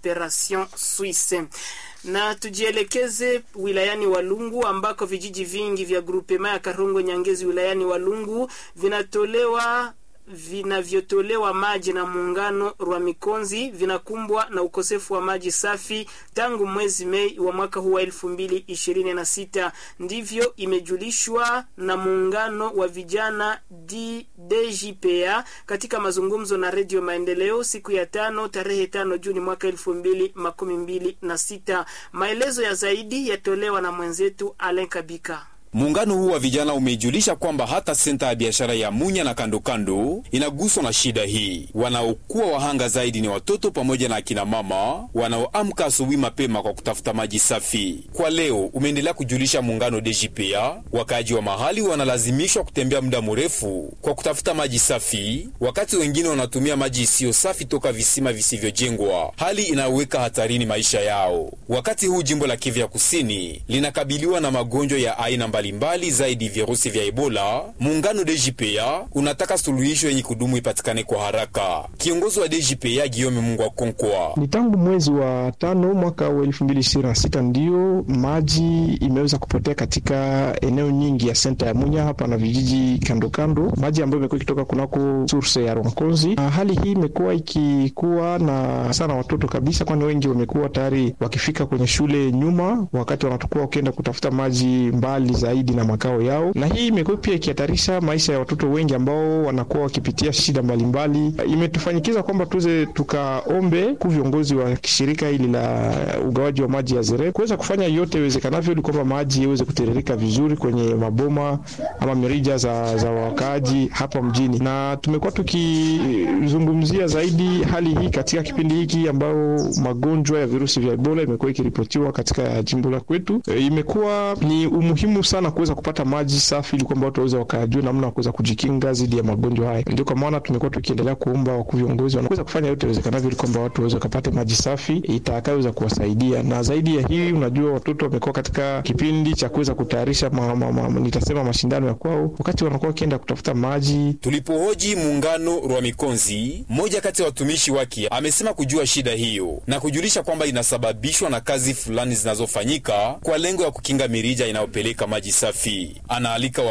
Operation Suisse na tujielekeze wilayani Walungu ambako vijiji vingi vya grupema ya Karungo Nyangezi wilayani Walungu vinatolewa vinavyotolewa maji na muungano wa Mikonzi vinakumbwa na ukosefu wa maji safi tangu mwezi Mei wa mwaka huu wa elfu mbili ishirini na sita. Ndivyo imejulishwa na muungano wa vijana DJPA katika mazungumzo na Redio Maendeleo siku ya tano tarehe tano Juni mwaka elfu mbili makumi mbili na sita. Maelezo ya zaidi yatolewa na mwenzetu Alen Kabika. Muungano huu wa vijana umeijulisha kwamba hata senta ya biashara ya Munya na kandokando inaguswa na shida hii. Wanaokuwa wahanga zaidi ni watoto pamoja na akina mama wanaoamka asubuhi mapema kwa kutafuta maji safi. Kwa leo umeendelea kujulisha muungano DJPA, wakaaji wa mahali wanalazimishwa kutembea muda mrefu kwa kutafuta maji safi, wakati wengine wanatumia maji isiyo safi toka visima visivyojengwa, hali inayoweka hatarini maisha yao. Wakati huu jimbo la Kivu ya Kusini linakabiliwa na magonjwa ya aina mbalimbali zaidi virusi vya Ebola. Muungano DJPA unataka suluhisho yenye kudumu ipatikane kwa haraka. Kiongozi wa DJPA Giome Mungu Konkwa: ni tangu mwezi wa tano mwaka wa elfu mbili ishirini na sita ndiyo maji imeweza kupotea katika eneo nyingi ya senta ya Munya hapa na vijiji kando kando, maji ambayo imekuwa ikitoka kunako source ya Ronkozi. Na hali hii imekuwa ikikuwa na sana watoto kabisa, kwani wengi wamekuwa tayari wakifika kwenye shule nyuma, wakati wanatokuwa wakienda kutafuta maji mbali zaidi na makao yao, na hii imekuwa pia ikihatarisha maisha ya watoto wengi ambao wanakuwa wakipitia shida mbalimbali. Imetufanyikiza kwamba tuze tukaombe ku viongozi wa shirika hili la ugawaji wa maji ya Zere kuweza kufanya yote iwezekanavyo ili kwamba maji iweze kutiririka vizuri kwenye maboma ama mirija za, za wakaaji hapa mjini, na tumekuwa tukizungumzia zaidi hali hii katika kipindi hiki ambao magonjwa ya virusi vya Ebola imekuwa ikiripotiwa katika jimbo la kwetu. E, imekuwa ni umuhimu sana kuweza kupata maji safi ili kwamba watu waweze wakajua namna ya kuweza kujikinga dhidi ya magonjwa haya. Ndio kwa maana tumekuwa tukiendelea kuomba wakuu viongozi wanaweza kufanya yote iwezekanavyo ili kwamba watu waweze wakapate maji safi itakayoweza kuwasaidia. Na zaidi ya hii, unajua watoto wamekuwa katika kipindi cha kuweza kutayarisha ma, ma, ma, nitasema mashindano ya kwao, wakati wanakuwa wakienda kutafuta maji. Tulipohoji muungano Rwa Mikonzi, mmoja kati ya watumishi wake amesema kujua shida hiyo na kujulisha kwamba inasababishwa na kazi fulani zinazofanyika kwa lengo ya kukinga mirija inayopeleka maji safi. Anaalika